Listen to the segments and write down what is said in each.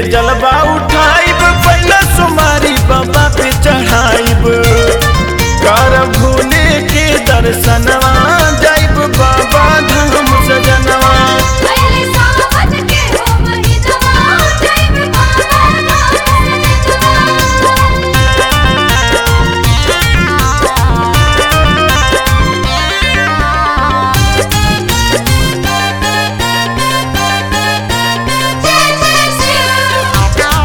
जलवा उठाइब पहला सुमारी बाबा पे चढ़ाइब कर भोले के दर्शनवा जाइब बाबा धाम सजनवा पहले सावन के हो महीनवा जैब बाबा धाम जय जय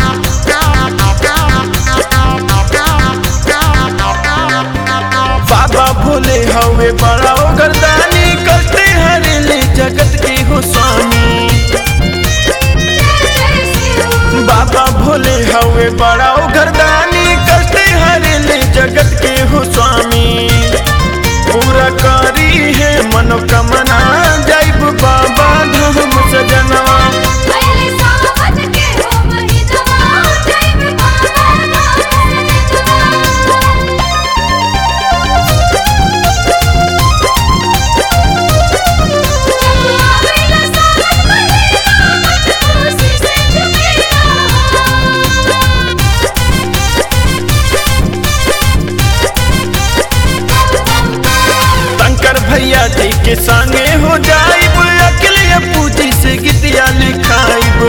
बाबा भोले हवे बड़ा गर्दानी करते हरेले जगत के हो स्वामी शिव बाबा भोले हवे बड़ा गर्दानी करते हरेले जगत के हो स्वामी पूरा करी है मनोकामना जाइब बाबा धाम सजनवा पहले सावन के हो महीनवा जैब बाबा धाम पहला सावन महीनवा खुशी से झूमेला शंकर भैया जी के संगे हो जाइब अकेले पूजी से गीतिया लिखाइब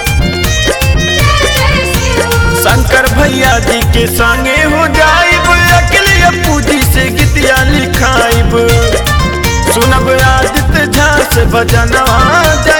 शंकर भैया जी के संगे हो जाइब अकेले पूजी से गीतिया लिखाइब सुनब आदित्य झा से भजनवा जाइब